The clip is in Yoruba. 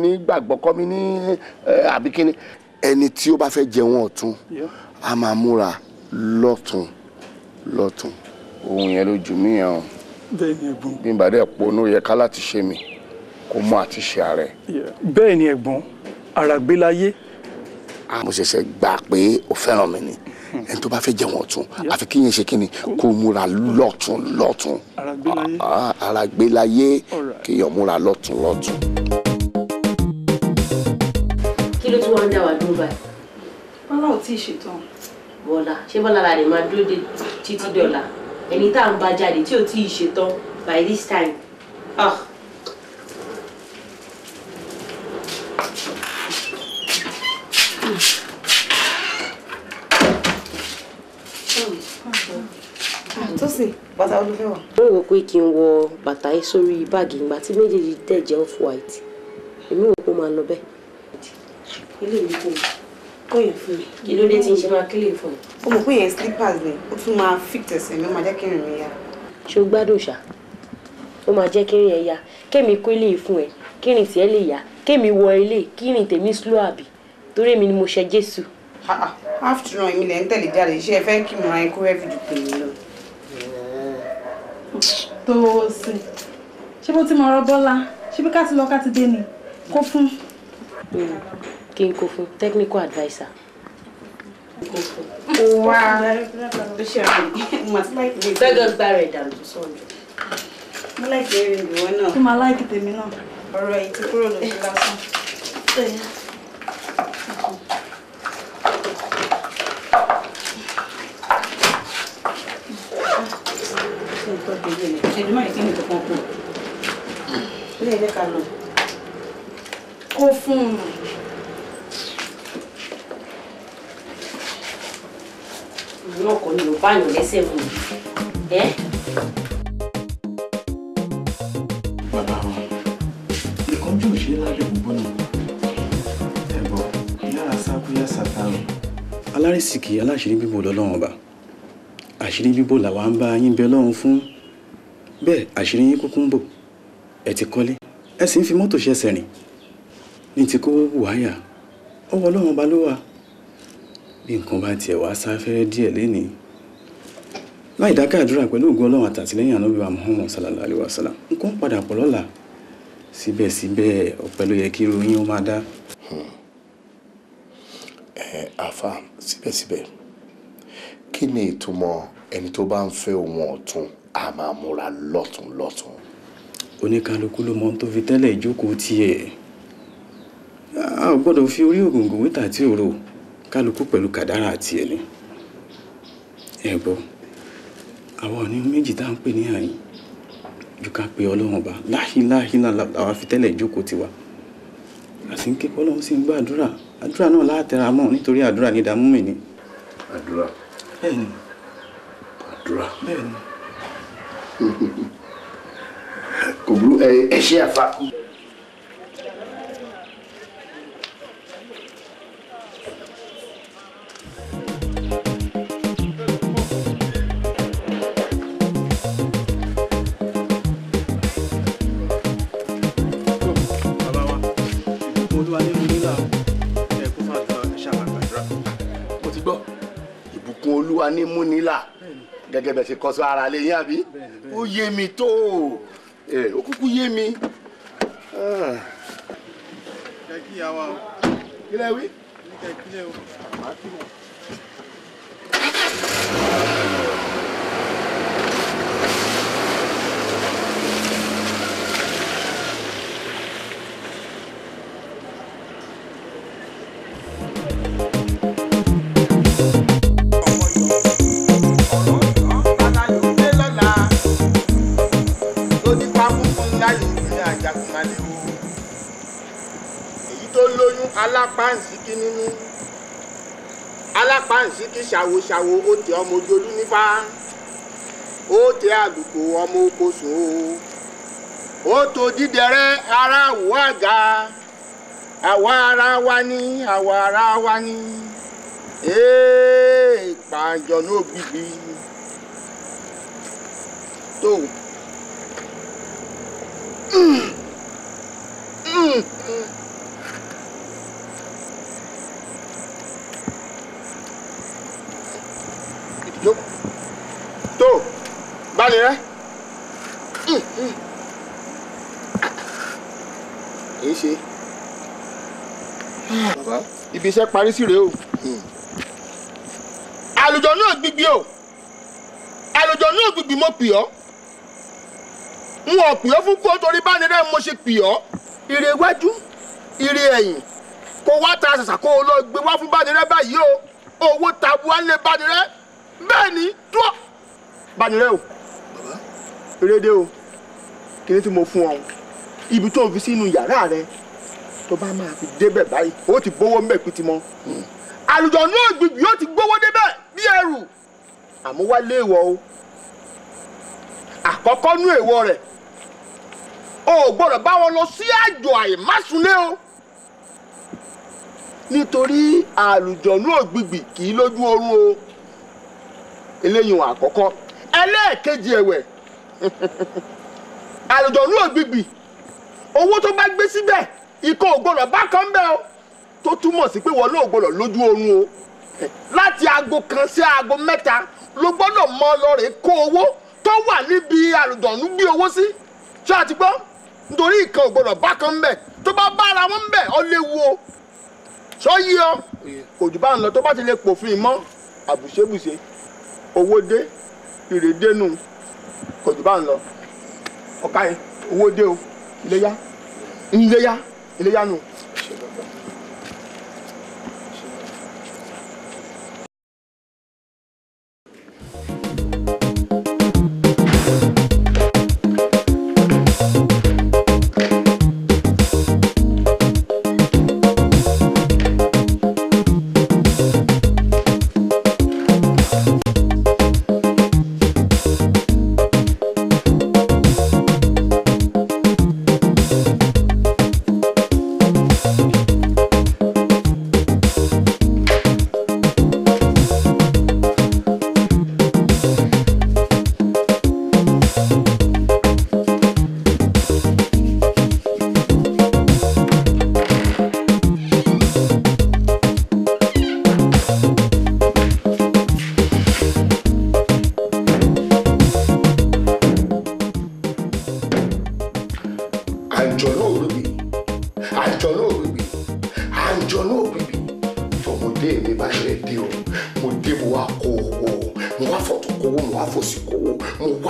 ní gbàgbọ́ kọ́ mi ní àbí kíni ẹni tí ó bá fẹ́ jẹun ọ̀tún a máa múra lọ́tún lọ́tún ohun yẹn ló jù mí yẹn o bẹ́ẹ̀ ni ẹ̀gbọ́n. bí n bá dẹ̀ ponú yẹ ká láti ṣe mi kó mọ àti ṣe ààrẹ. bẹ́ẹ̀ ni ẹ̀gbọ́n àràgbélayé. mo ṣẹ̀ṣẹ̀ gbà pé o fẹ́ràn mi ni ẹni tó bá fẹ́ jẹun ọ̀tún àfi kí yẹn ṣe kí ni kó múra lọ́tún lọ́tún àràgbélayé. Ah, àràgbélayé kéèyàn múra lọ́tún lọ́tún. kí ló tún wá ń dá wa dúró báyìí. bọ́lá ò tí ì ṣetán. bọ́lá ṣé bọ́lá la rè máa dúró de títí dọ̀la ẹni tá à ń bá jáde tí ò tí ì ṣetán by this time. Ah. Tósìn bàtà olùfẹ́ wà. mo rò pé kí n wọ bàtà yìí sórí báàgì ìgbà tí méjèèjì dẹ̀ jẹ́ off white èmi rò pé ó máa lọ bẹ́ẹ̀. ilé ìlú kò kó yẹn fún mi kí ló dé tí n ṣe máa kílè fún mi. ó mọ̀ pé yẹn slippers ni ó tún máa fit ẹsẹ̀ mi ó máa jẹ́ kí rìn mí yá. ṣé o gbádùn ṣá ó máa jẹ́ kírin ẹ̀ ya kémi kó ilé fún ẹ kírin tiẹ̀ lè yá kémi wọ ilé kírin tèmi slow àbí torí èmi ni mo ṣe jésù. after all èmi lè ń tẹ̀lé jáde iṣẹ́ ẹ fẹ́ kí mo ra ikú rẹ́fì jù pé mi lọ. Tósìn ṣé bó ti mọ ọ̀rọ̀ Bọ́lá ṣé bí ká ti lọ ká ti dé ni kó fún. kí n kó fún technical adviser. wá ó ṣe àpè mo àti láìpẹ́ lè gbẹ́gàn gbá rẹ̀ dànù sọ̀rọ̀. mo láìpẹ́ rìn ìwọ náà. kí máa láìkì tèmi náà. ọ̀rọ̀ yìí ti kúrò lójú lásán. ẹ̀dùn máa ń kí ni kankan kù. ilé ẹ̀jẹ̀ ká lọ. kó fún un. ìlú náà kò ní lọ báyọ̀ lẹ́sẹ̀ mú mi. ẹ́ bàbá wa ìkánjú ò ṣe é lábẹ́ ògbóná ẹ̀gbọ́n yára sákúyà sátánù. alárìsìkì aláṣírí bíbò lọ́lọ́run ọba àṣírí bíbò làwa ń bá yín bẹ lọ́run fún bẹ́ẹ̀ àṣírí yín kúkú ń bò ẹ ti kọ́lé ẹ sì ń fi mọ́tò ṣẹ̀ṣẹ̀ rìn ní ti kó wáyà ọwọ́ ọlọ́run ọba ló wà bí nǹkan bá tiẹ̀ wá sáfẹ́rẹ́ díẹ̀ lénìí láì dákẹ́ àdúrà pẹ̀lú ògùn ọlọ́run àtàtìlẹ́yìn ànábì wa muhammad sallallahu alayhi wa sallam nǹkan padà pọ̀ lọ́la síbẹ̀síbẹ̀ ọ̀pẹ ló yẹ kí irú yín ó máa dá. ẹ àfa síbẹ̀síbẹ̀ kí ni ìtumọ̀ ẹni tó bá ń fẹ́ ohun ọ̀tún a máa múra lọ́tún lọ́tún. oníkálukú ló mọ ohun tó fi tẹ́lẹ̀ ìjókòó tiẹ̀ a ò gbọ́dọ̀ fi orí ògùngùn wíta tí ò rò kálukú pẹ̀lú kàdárà tiẹ̀ ni ẹ gbọ́ àwọn ọ̀ní méjì tá à ń pè ní àyìn ju ká pe ọlọ́run ọba láhìláhìlá làwa fi tẹ́lẹ̀ ìjókòó tiwa àti ń kékọ́ ọlọ́run sì ń gbọ́ àdúrà àdúrà náà látẹ̀ra mọ́ nítorí àdúrà ní ìdààmú mi ni. àdúrà bẹ́ẹ̀ni àdúrà bẹ́ẹ̀ni. kò burú ẹ ẹ ṣe àfa. olúwa ní mo nílà ẹ kó fà dúrà ẹ ṣáà máa gbàdúrà. mo ti gbọ́ ìbùkún olúwa ní múnilà gẹ́gẹ́ bẹ́ẹ̀ ṣe kọ́ sọ ara lè yín àbí ó yé mi tó ẹ ó kúkú yé mi. Ah, ẹ kí ìyá wa o kí lẹ wí. ní kẹ kílẹ̀ o. èyí tó lóyún alápáǹsíkí nínú alápáǹsíkí ṣàwòṣàwò ó tẹ ọmọ ojoojú nípa ó tẹ àlùkò ọmọ oko sùn o ó tó dídẹrẹ ara àwọ àga àwa ara wa ní àwa ara wa ní ee pàjọ náà gbígbí tó. Mm. Mm. í ṣe. bàbá ibi iṣẹ́ parí sí rèé o. àlùjọ náà gbígbí o àlùjọ náà gbígbí mo pì ọ́ n ò pì ọ́ fún kó torí bá nírẹ́ mo ṣe pì ọ́ ire iwájú ire ẹ̀yìn kó wá ta ṣàṣà kó o lọ gbé wá fún bánirẹ́ báyìí o owó tabuwa ń lé bánirẹ́ bẹ́ẹ̀ ni dúró bánirẹ́ o erédé o kí ni tí mo fún ọ ibi tó ń fi sínú yàrá rẹ tó bá máa fi débẹ̀ báyìí ó ti gbówó ń bẹ̀ pété mọ́ àlùjọ náà gbìgbì yóò ti gbówó débẹ̀ bí ẹrù àmọ́ wá léèwọ̀ o àkọ́kọ́ nú èèwọ̀ rẹ̀ o ò gbọ́dọ̀ bá wọn lọ sí àjò àìmásùnlé o nítorí àlùjọ̀nú ògbìgbì kì í lójú oorun o eléyìí wọn àkọ́kọ́ ẹlẹ́ẹ̀kejì ẹ̀wẹ̀ àlùjọ̀nú ògbìgbì owó tó bá gbé síbẹ̀ ikọ̀ ò gbọ́dọ̀ bá kan bẹ́ẹ̀ o tó túmọ̀ sí pé wọn náà ò gbọ́dọ̀ lójú oorun o láti aago kan sí aago mẹ́ta ló gbọ́dọ̀ mọ lọ́rẹ̀ kó owó tó wà níbi àlùjọ̀nú gbé owó sí ṣé àti gbọ́ nítorí ìkan ò gbọ́dọ̀ bá kan bẹ́ẹ̀ tó bá bára wọn bẹ́ẹ̀ ọ léwu o sọ yí ọ kò jù bá ń lọ tó bá ti lè pòfin mọ́ àbùṣebùṣe owó dé ìrèdè nù kò jù bá ń lọ ọ̀ka yẹn owó dé o iléyá iléyá iléyá nù. àjọ náà òbíbí àjọ náà òbíbí àjọ náà òbíbí tọmọdé mi bá ṣe dé o mo dé mo wá kó owó mo wá fọ̀tún kówó mo wá fòsì kówó mo wá